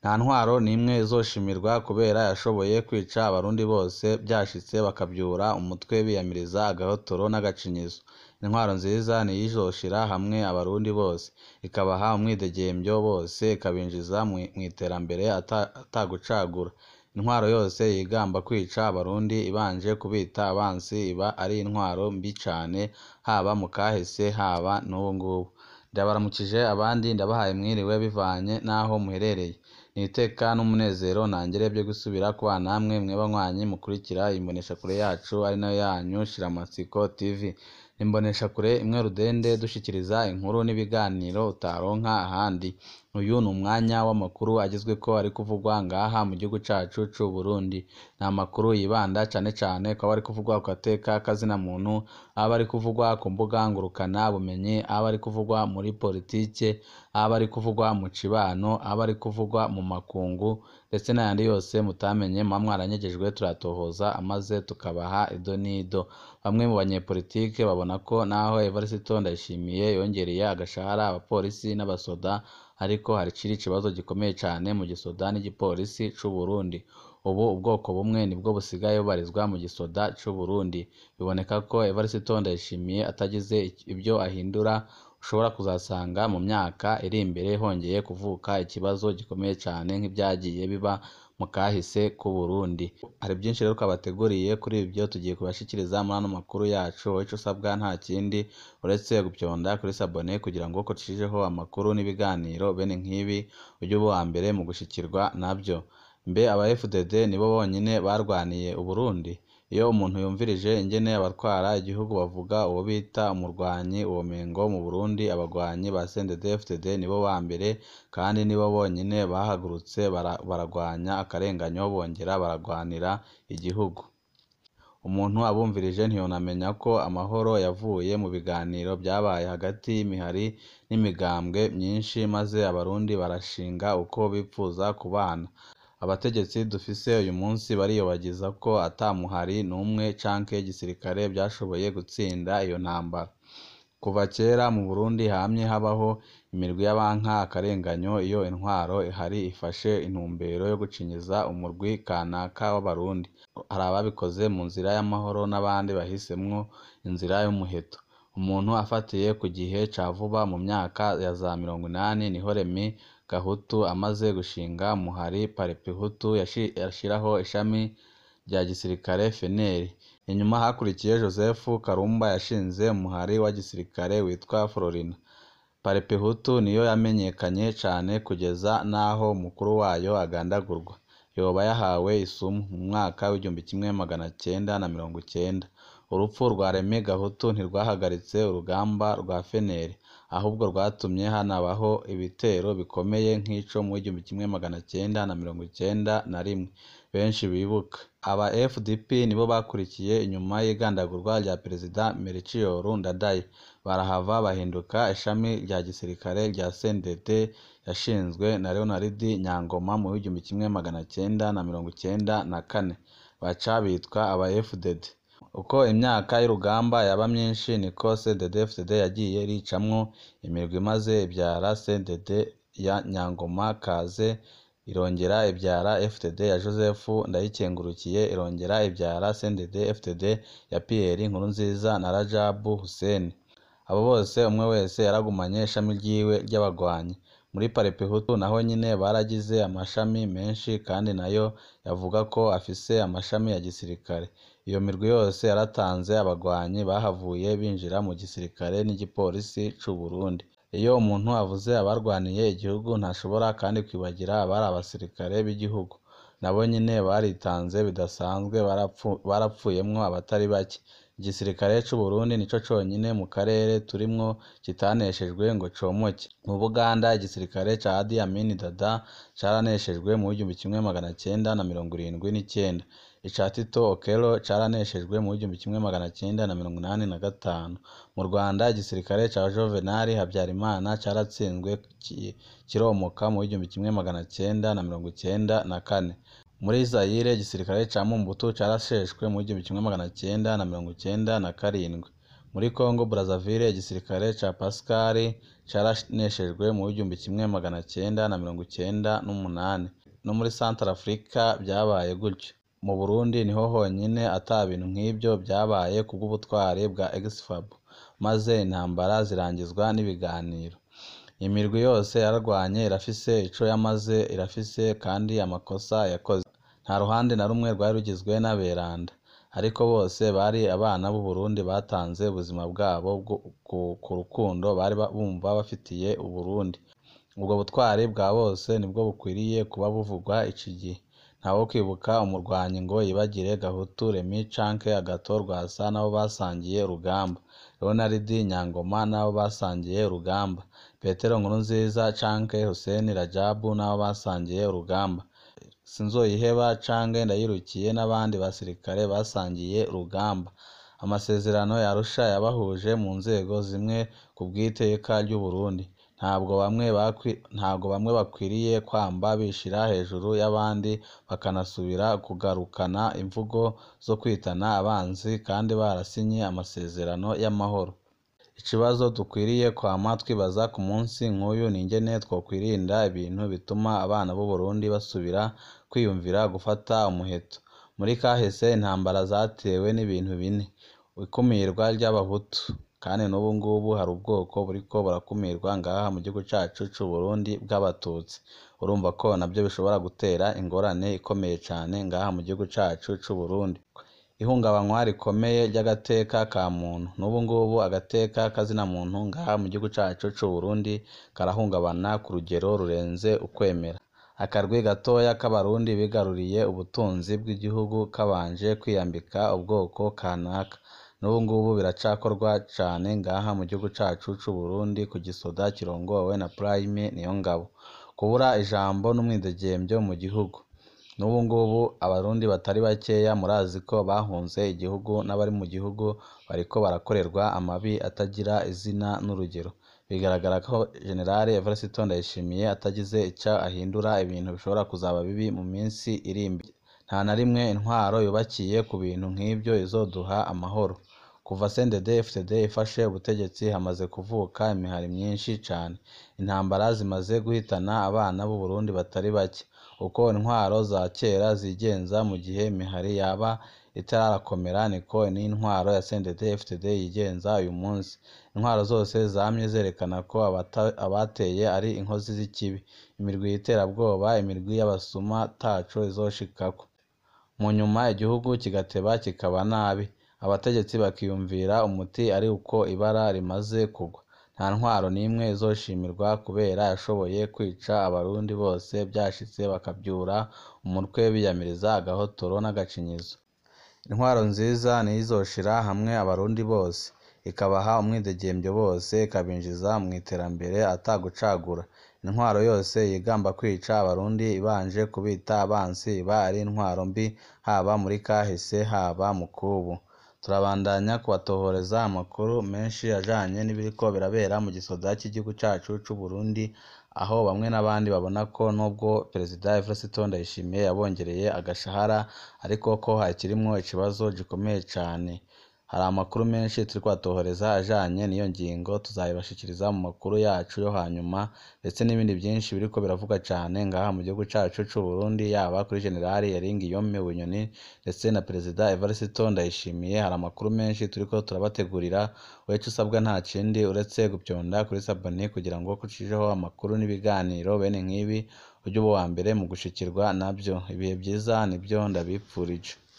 nta ntwaro n'imwe izoshimirwa kubera yashoboye kwica abarundi bose byashitse bakabyura umutwe biyamiriza agahotoro n'agacinyizo intwaro nziza niyo izoshira hamwe abarundi bose ikabaha umwidegembyo bose ikabinjiza mu iterambere atagucagura intwaro yose yigamba kwica abarundi ibanje kubita abansi iba ari intwaro mbi cane haba mu kahise haba n'ubu ngubu ndabaramukije abandi ndabahaye mwiriwe bivanye n'aho muherereye ni iteka n'umunezero ntangere byo gusubira kubana namwe mwe banywanyi mukurikira imboneshakure yacu ari nayo yanyu shiramatsiko tv imboneshakure imwe rudende dushikiriza inkuru n'ibiganiro utaronka ahandi uyu ni umwanya w'amakuru agezweko ari kuvugwa ngaha mu gihugu cacu c'u Burundi ni amakuru yibanda cane cane kuba ari kuvugwa ku gateka kazina muntu aba ari kuvugwa ku mbuga ngurukana bumenyi aba ari kuvugwa muri politike aba ari kuvugwa mu cibano aba ari kuvugwa mu makungu ndetse n'ayandi yose mutamenye muba mwaranyegejwe turatohoza amaze tukabaha ido n'ido bamwe mu banyepolitike babona ko naho Evariste Ndayishimiye yongereye agashahara abapolisi n'abasoda ariko hariciri ikibazo gikomeye cane mu gisoda n'igipolisi c'u Burundi ubu ubwoko bumwe nibwo busigaye bubarizwa mu gisoda c'u Burundi biboneka ko Evariste Ndayishimiye atagize ibyo ahindura ushobora kuzasanga mu myaka iri imbere hongeye kuvuka ikibazo gikomeye cane nk'ibyagiye biba mu kahise k'u Burundi hari byinshi rero twabateguriye kuri ibyo tugiye kubashikiriza muri ano makuru yacu wowe ico usabwa nta kindi uretse gupyonda kuri sabone kugira ngo ko tushijeho amakuru n'ibiganiro bene nk'ibi ujye uba uwa mbere mu gushikirwa nabyo mbe aba FDD nibo bonyine barwaniye u Burundi iyo umuntu yumvirije ingene abatwara igihugu bavuga uwo bita umurwanyi uwo mengo mu Burundi abagwanyi ba CNDD-FDD nibo ba mbere kandi nibo bonyine bahagurutse baragwanya akarenganyo bongera baragwanira igihugu umuntu abumvirije ntiyonamenya ko amahoro yavuye mu biganiro byabaye hagati y'imihari n'imigambwe myinshi maze abarundi barashinga uko bipfuza kubana abategetsi dufise uyu munsi bariyobagiza ko ata muhari n'umwe canke igisirikare byashoboye gutsinda iyo ntambara kuva kera mu Burundi hamye habaho imirwi y'abanka akarenganyo iyo intwaro ihari ifashe intumbero yo gucinyiza umurwi kanaka w'abarundi hari ababikoze mu nzira y'amahoro n'abandi bahisemwo inzira y'umuheto umuntu afatiye ku gihe ca vuba mu myaka ya za mirongo inani niho Remy Gahutu amaze gushinga muhari Parpehutu yashiraho ishami rya gisirikare FNL inyuma hakurikiye Joseph Karumba yashinze umuhari wa gisirikare witwa Florina Parpehutu niyo yamenyekanye cane kugeza n'aho umukuru wayo agandagurwa yoba yahawe isumu mu mwaka w'igihumbi kimwe magana cyenda na mirongo icyenda urupfu rwa Remy Gahutu ntirwahagaritse urugamba rwa FNL ahubwo rwatumye hanabaho ibitero bikomeye nk'ico mu w'igihumbi kimwe magana cyenda na mirongo icyenda na rimwe benshi bibuka aba FDP nibo bakurikiye inyuma y'igandagurwa rya perezida Melchior Ndadaye barahava bahinduka ishami rya gisirikare rya CNDD yashinzwe na Leonard Nyangoma mu w'igihumbi kimwe magana cyenda na mirongo icyenda na kane baca bitwa aba FDD uko imyaka y'urugamba yaba myinshi niko CNDD-FDD yagiye ricamwo imirwi maze ibyara CNDD ya Nyangoma Kaze irongera ibyara FDD ya Joseph Ndayikengurukiye irongera ibyara CNDD-FDD ya Pierre Nkurunziza na Rajabu Hussein abo bose umwe wese yaragumanye ishami ryiwe ry'abagwanyi muri Parpehutu naho nyine baragize amashami menshi kandi nayo yavuga ko afise amashami ya gisirikare iyo mirwi yose yaratanze abagwanyi bahavuye binjira mu gisirikare n'igipolisi c'u Burundi iyo umuntu avuze abarwaniye igihugu ntashobora kandi kwibagira abari abasirikare b'igihugu nabo nyine baritanze bidasanzwe barapfuyemwo abatari bake igisirikare c'u Burundi nico conyine mu karere turimwo kitaneshejwe ngo comoke mu Buganda igisirikare ca Idi Amin Dada caraneshejwe mu w'igihumbi kimwe magana cyenda na mirongo irindwi n'icyenda ica Tito Okello caraneshejwe mu w'igihumbi kimwe magana cyenda na mirongo inani na gatanu mu Rwanda igisirikare ca Juvenal Habyarimana caratsinzwe kiromoka mu w'igihumbi kimwe magana cyenda na mirongo icyenda na kane muri Zaire igisirikare ca Mobutu carasheshwe mu w'igihumbi kimwe magana cyenda na mirongo icyenda na karindwi muri Congo Brazzaville igisirikare ca Pascal caraneshejwe mu w'igihumbi kimwe magana cenda na mirongo icenda n'umunani no muri Centrafrica vyabaye gutyo mu Burundi niho honyine ata bintu nk'ivyo vyabaye kubw'ubutwari bwa Exfab maze intambara zirangizwa n'ibiganiro imirwi yose yararwanye irafise ico yamaze irafise kandi amakosa yakoze nta ruhande na rumwe rwari rugizwe n'aberanda ariko bose bari abana b'u Burundi batanze ubuzima bwabo ku rukundo bari bumva bafitiye u Burundi ubwo butwari bwa bose nibwo bukwiriye kuba buvugwa iki gihe ntawo kwibuka umurwanyi ngo yibagire Gahutu Remy canke Agathon Rwasa n'abo basangiye urugamba Leonard Nyangoma n'abo basangiye urugamba Petero Nkurunziza canke Hussein Rajabu n'abo basangiye urugamba Sinzoyiheba canke Ndayirukiye n'abandi basirikare basangiye urugamba amasezerano ya Arusha yabahuje mu nzego zimwe ku bw'iteka ry'u Burundi ntabwo bamwe ntabwo bamwe bakwiriye kwamba bishira hejuru y'abandi bakanasubira kugarukana imvugo zo kwitana abanzi kandi barasinye amasezerano y'amahoro ikibazo dukwiriye kwama twibaza ku munsi nk'uyu ni ingene twokwirinda ibintu bituma abana b'u Burundi basubira kwiyumvira gufata umuheto muri kahise intambara zatewe n'ibintu bine ikumirwa ry'abahutu kandi n'ubu ngubu hari ubwoko buriko burakumirwa ngaha mu gihugu cacu c'u Burundi bw'abatutsi urumva ko navyo bishobora gutera ingorane ikomeye cane ngaha mu gihugu cacu c'u Burundi ihungabanywa rikomeye ry'agateka ka muntu n'ubu ngubu agateka kazina muntu ngaha mu gihugu cacu c'u Burundi karahungabana ku rugero rurenze ukwemera akarwi gatoya k'abarundi bigaruriye ubutunzi bw'igihugu kabanje kwiyambika ubwoko kanaka n'ubu ngubu biracakorwa cane ngaha mu gihugu cacu c'u Burundi ku gisoda kirongowe na Prime Niyongabo kubura ijambo n'umwidegemvyo mu gihugu n'ubu ngubu abarundi batari bakeya murazi ko bahunze igihugu n'abari mu gihugu bariko barakorerwa amabi atagira izina n'urugero bigaragara ko General Evariste Ndayishimiye atagize ico ahindura ibintu bishobora kuzaba bibi mu minsi iri imbere nta na rimwe intwaro yubakiye ku bintu nk'ivyo izoduha amahoro kuva CNDD FDD ifashe ubutegetsi hamaze kuvuka imihari myinshi cane intambara zimaze guhitana abana b'u Burundi batari bake uko intwaro za kera zigenza mu gihe imihari yaba itarakomera niko n'intwaro ya CNDD FDD yigenza uyu munsi intwaro zose zamye zerekana ko abateye ari inkozi z'ikibi imirwi y'iterabwoba imirwi y'abasuma taco izoshikako mu nyuma igihugu kigateba kikaba nabi abategetsi bakiyumvira umuti ari uko ibara rimaze kugwa nta ntwaro n'imwe izoshimirwa kubera yashoboye kwica abarundi bose byashitse bakabyura umutwe biyamiriza agahotoro n'agacinyizo intwaro nziza niyo izoshira hamwe abarundi bose ikabaha umwidegemvyo bose ikabinjiza mu iterambere atagucagura intwaro yose yigamba kwica abarundi ibanje kubita abansi iba ari intwaro mbi haba muri kahise haba mu kubu turabandanya kubatohoreza amakuru menshi ajanye n'ibiriko birabera mu gisoda cy'igihugu cacu c'u Burundi aho bamwe n'abandi babona ko nubwo perezida Evariste Ndayishimiye yabongereye agashahara ariko ko hakirimwo ikibazo gikomeye cane hari amakuru menshi turiko turatohoreza ajanye n'iyo ngingo tuzayibashikiriza mu makuru yacu yo hanyuma ndetse n'ibindi byinshi biriko biravugwa cane ngaha mu gihugu cacu c'u Burundi yaba kuri General Yaringiyome Bunyoni ndetse na perezida Evariste Ndayishimiye hari amakuru menshi turiko turabategurira weco usabwa nta kindi uretse gupyonda kuri sabone kugira ngo kucijeho amakuru n'ibiganiro bene nk'ibi ujye uba uwa mbere mu gushikirwa navyo ibihe byiza nibyo ndabipfurije